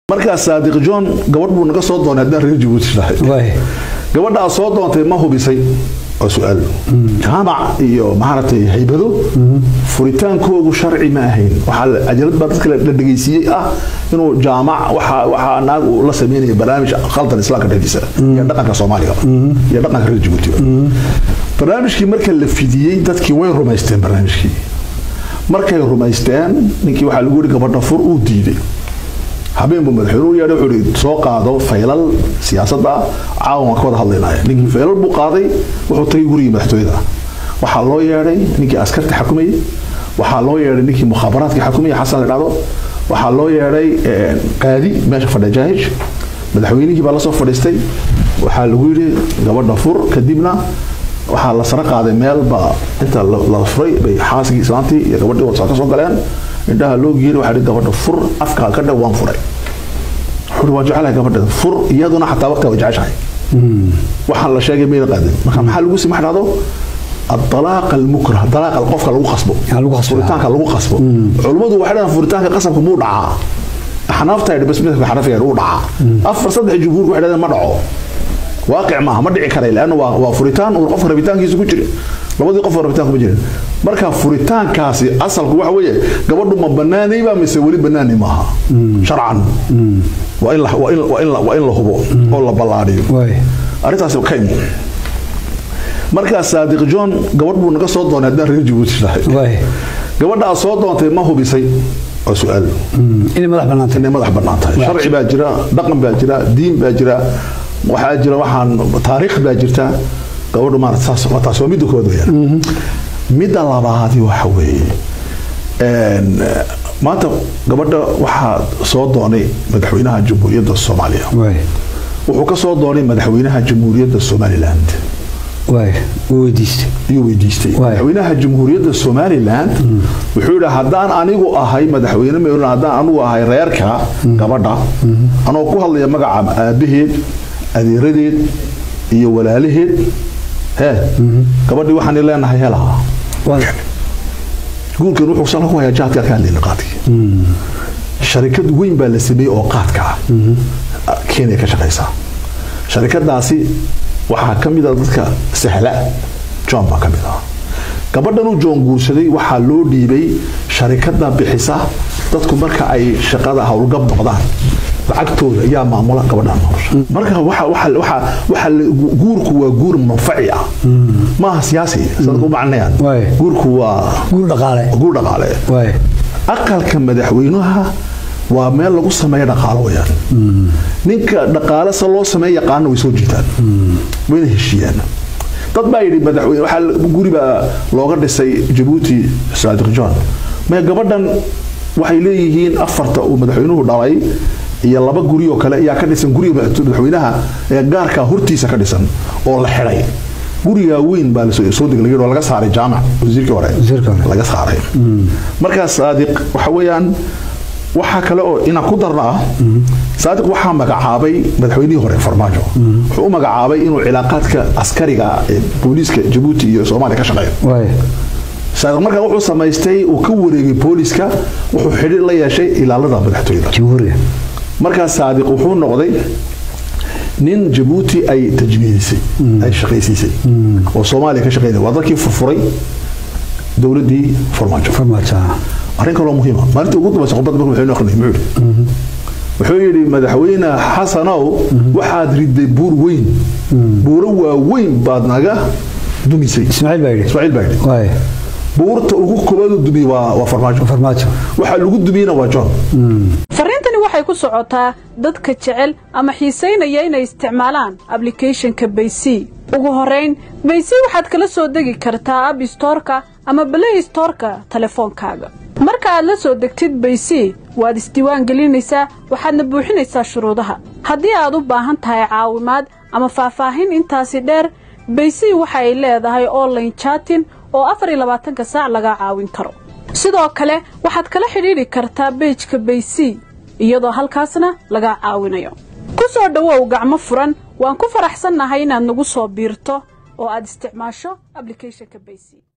markaa saadiq john gabadh buu naga soo doonay haddaan reer jabuuti nahay gabadhaa soo doontay ma hubisay waa su-aal jaamac iyo maaragtay haybado furitaankoodu sharci ma ahayn waxaa ajalad baa dadka la dhegeysiiyey ah inuu jaamac waxaa naag uu la sameynaya barnaamij khaldan islaamka dhexdiisa iyo dhaqanka soomaaliga iyo dhaqanka reer jabuutiga barnaamijkii marka la fidiyey dadkii way rumaysteen barnaamijkii markay rumaysteen ninkii waxaa lagu yihi gabadha fur uu diiday habeen buu madaxweynuhu yeedhay wuxuu ihi soo qaado faylal siyaasadda caawan waan ka wada hadlaynaya ninkii faylal buu qaaday wuxuu tagay gurigii madaxtooyada waxaa loo yeedhay ninkii askarta xakumayay waxaa loo yeedhay ninkii mukhaabaraadka xakumayay xasan la dhacdo waxaa loo yeedhay qaadi meesha fadhiya jaahij madaxweynihii baa lasoo fadhiistay waxaa lagu yidhi gabadha fur kadibna waxaa la sara qaaday meel baa inta la furay bay xaaskii islaantii iyo gabadhii wasa ka soo galeen indhaha loo geeyay waxaa dhihi gabadha fur afkaa ka dhow waan furay wuxuu waan jecelahay gabadha fur iyaduna xataa waqtiga way jeceshahay waxaan la sheegay mayna qaadin marka maxaa lagu sii maxaa dhahdo الطلاق المكره طلاق القفك لو قصبه لو قصبه فريتانك لو قصبه علمadu waxay dhahan furitaanka qasabka muu dhacaa xanaafta ay bas mid xanafiga uu dhacaa afar saddex jumhuur waxay dhahan ma dhaco waaqic maaha ma dhici karay laana waa waa furitaan uu qofka rabitaankiisa ku jira labadii qof rabitaan kuma jirin marka furitaankaasi asalku waxa weeye gabadhu ma banaanay baa mise weli banaanay maaha sharcan waa in la waa in waa in la waa in la hubo oo la ballaadhiyo arrintaasi ka imo markaa saadiq john gabadh buu naga soo doonay haddaan reer jabuuti nahay gabadhaa soo doontay ma hubisay waa su-aal inay madax bannaantay inay madax bannaan tahay sharci baa jira dhaqan baa jira diin baa jira waxaa jira waxaan taariikh baa jirta gabadhu maarata saas waa taas waa midda kood weeyaan midda labaadi waxa weeye maanta gabadha waxaa soo doonay madaxweynaha jamhuuriyadda soomaaliya wuxuu ka soo doonay madaxweynaha jamhuuriyadda somaliland weydiistay ayuu weydiistay madaxweynaha jamhuuriyadda somaliland wuxuu yidhi haddaan anigu ahay madaxweyne maryland haddaan anigu ahay reerka gabadha anoo ku hadlaya magaca aabaheed adeeradeed iyo walaalaheed hee gabadhii waxaan leenahay helaha guurkan wuxuu salka ku hayaa jaadka ka hadlayna qaadkii sharikad weyn baa la sameeyey oo qaadka ah kenya ka shaqaysa sharikadaasi waxaa ka mid a dadka sahla john baa ka mid ah gabadhanuu john guursaday waxaa loo dhiibay sharikada bixisa dadku marka ay shaqada howlgab noqdaan lacagtooda ayaa maamula gabadhaan maamusha marka waxa guurku waa guur manfaci ah maaha siyaasi sadku macnayaan guurku waa guur dhaqaale guur dhaqaale aqalka madaxweynaha waa meel lagu sameeya dhaqaalo weyaan ninka dhaqaale se loo sameeya yaqaana way soo jiitaan wayna heshiiyaan dad baa yidhi madaxweyne waxaa guri baa looga dhisay jabuuti saadiq john maya gabadhan waxay leeyihiin afarta uu madaxweynuhu dhalay iyo laba guri oo kale ayaa ka dhisan guriga madaxweynaha ee gaarka hortiisa ka dhisan oo la xidhay gurigaa weyn baa soo degay oo laga saaray jaamac wasiirkii hore laga saaray markaa saadiq waxa weeyaan waxaa kale oo inaan ku darna ah saadiq waxaa magacaabay madaxweynihii hore farmaajo wuxuu u magacaabay inuu cilaaqaadka askariga ee booliiska jabuuti iyo soomaaliya ka shaqeeyo saadiq markaa wuxuu samaystay uu ka wareegay booliiska wuxuu xidhiir la yeeshay ilaalada madaxtooyada markaa saadiq wuxuu noqday nin jabuuti ay tajmiidisay ay shaqaysiisay oo soomaaliya ka shaqeynaya waa dadkii furfuray dowladdii farmaajo arrin kaloo muhiima maalintii ugu dambaysa khudbadda markuu madaxweyne akhrinay muxuu yidhi wuxuu yidhi madaxweyne xasanow waxaad riday buur weyn buuro waaweyn baad naga dumisay ismaaciil baa yidhi ismaaciil baa yidhi buurta ugu koobaadu dumiye waa waa farmaajo farmaajo waxaa lagu dumiyena waa john fariintani waxay ku socotaa dadka jecel ama xiisaynaya inay isticmaalaan ablicathonka baysy ugu horayn baysy waxaad kala soo degi kartaa ab stoorka ama balay stoorka telefoonkaaga marka aad la soo degtid baysy waad isdiiwaan gelinaysaa waxaadna buuxinaysaa shuruudaha haddii aad u baahan tahay caawimaad ama faahfaahin intaasi dheer baysy waxa ay leedahay online chatin oo afar iyo labaatanka saac laga caawin karo sidoo kale waxaad kala xidhiidhi kartaa beejka baysy iyadoo halkaasna laga caawinayo ku soo dhowow gacmo furan waan ku faraxsannahay inaad nagu soo biirto oo aad isticmaasho ablicathonka baysy